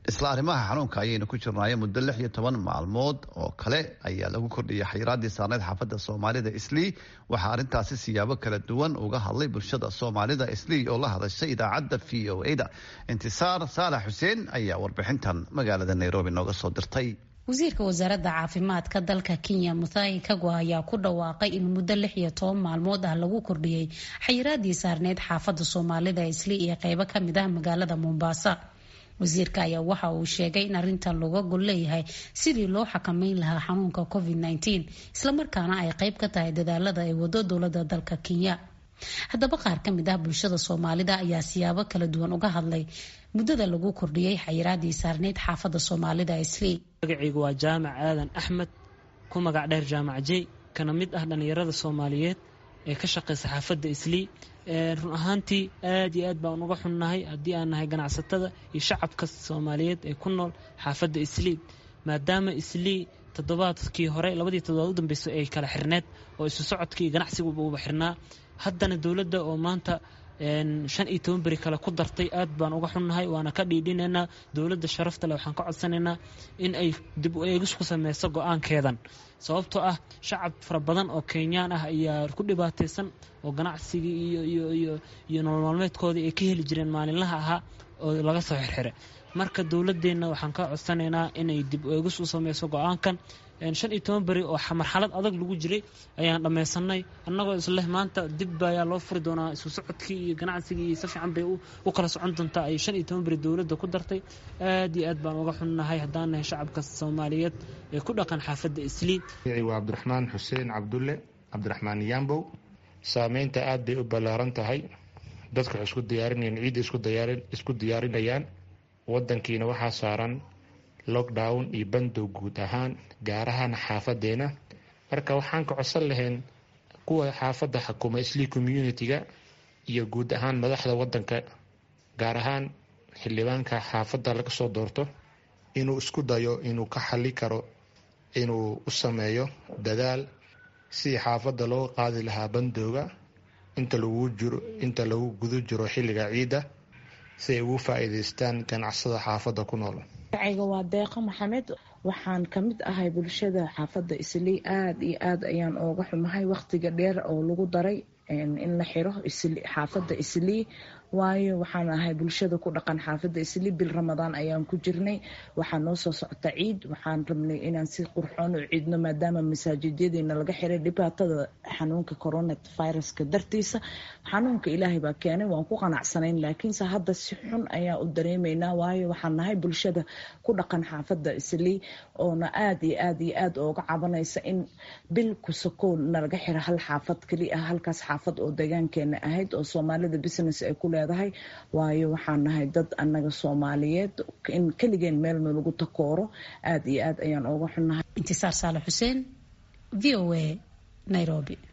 isla arrimaha xanuunka ayaynu ku jirnaayo muddo lix iyo toban maalmood oo kale ayaa lagu kordhiyay xayiraadii saarneyd xaafadda soomaalida islii waxaa arrintaasi siyaabo kala duwan uga hadlay bulshada soomaalida islii oo la hadashay idaacadda v o a da intisaar saalax xuseen ayaa warbixintan magaalada nairobi nooga soo dirtay wasiirka wasaaradda caafimaadka dalka kenya muthai kagwa ayaa ku dhawaaqay in muddo lix iyo toban maalmood ah lagu kordhiyey xayiraadii saarneyd xaafadda soomaalida islii iyo qeybo kamid ah magaalada mombasa wasiirka ayaa waxa uu sheegay in arrintan looga gol leeyahay sidii loo xakameyn lahaa xanuunka covid nteen islamarkaana ay qeyb ka tahay dadaalada ay wado dowlada dalka kenya haddaba qaar ka mid ah bulshada soomaalida ayaa siyaabo kala duwan uga hadlay muddada lagu kordhiyey xayiraadii saarneyd xaafadda soomaalida islii magacaygu waa jaamac aadan axmed ku magac dheer jaamac jey kana mid ah dhallinyarada soomaaliyeed ee ka shaqeysa xaafadda islii run ahaantii aad iyo aad baan uga xunnahay haddii aan nahay ganacsatada iyo shacabka soomaaliyeed ee ku nool xaafadda islii maadaama islii toddobaadkii hore labadii toddobaad u dambeysay ay kala xirneed oo isu socodkii ganacsiguba uba xirnaa haddana dowladda oo maanta shan iyo toban beri kale ku dartay aad baan uga xunnahay waana ka dhiidhinaynaa dowladda sharafta leh waxaan ka codsanaynaa in ay dib u eegis ku sameyso go-aankeedan sababtoo ah shacab fara badan oo kenyaan ah ayaa ku dhibaataysan oo ganacsigii iyo iyo nolol maalmeedkoodii ay ka heli jireen maalinlaha ahaa oo laga soo xirxire marka dowladeenna waxaan ka codsanaynaa inay dib u eegis u sameyso go-aankan shan iyo toban beri oo marxalad adag lagu jiray ayaan dhammaysanay annagoo isleh maanta dib ayaa loo furi doonaa isu socodkii iyo ganacsigii iyo si fiican bay u kala socon doontaa ay shan iyo toban beri dowladda ku dartay aad iyo aad baan uga xunnahay haddaan nahay shacabka soomaaliyeed ee ku dhaqan xaafadda islii waa cabdiraxmaan xuseen cabdulle cabdiraxmaan yambow saameynta aad bay u ballaaran tahay dadka waxay isku diyaarinayaan ciidda isku diyaarinayaan wadankiina waxaa saaran lockdown iyo bandow guud ahaan gaar ahaan xaafadeena marka waxaan ka codsan lahayn kuwa xaafadda xakuma islii community-ga iyo guud ahaan madaxda wadanka gaar ahaan xildhibaanka xaafadda laga soo doorto inuu isku dayo inuu ka xali karo inuu u sameeyo dadaal sidii xaafadda loo qaadi lahaa bandowga inta lagu jiro inta lagu guda jiro xilliga ciidda si ay ugu faa-iideystaan ganacsada xaafadda ku nool magacayga waa deeqo maxamed waxaan ka mid ahay bulshada xaafadda islii aada iyo aad ayaan ooga xumahay waqtiga dheer oo lagu daray in la xiro xaafadda islii waayo waxaan ahay bulshada ku dhaqan xaafadda islii bil ramadaan ayaan ku jirnay waxaa noo soo socota ciid waxaan rabnay inaan si qurxoon u ciidno maadaama masaajidyadiina laga xiray dhibaatada xanuunka coronaviruska dartiisa xanuunka ilaahay baa keenay waan ku qanacsanayn laakiinse hadda si xun ayaa u dareemaynaa waayo waxaan nahay bulshada ku dhaqan xaafadda islii oona aada iyo aad iyo aad ooga cabanaysa in bil kusakoo nalaga xiro hal xaafad keliya ah halkaas xaafad oo deegaankeena ahayd oo soomaalida business ay ku leedahay waayo waxaan nahay dad annaga soomaaliyeed in keligeen meel nalagu takooro aada iyo aad ayaan ooga xunnahay intisaar saale xuseen v o a nairobi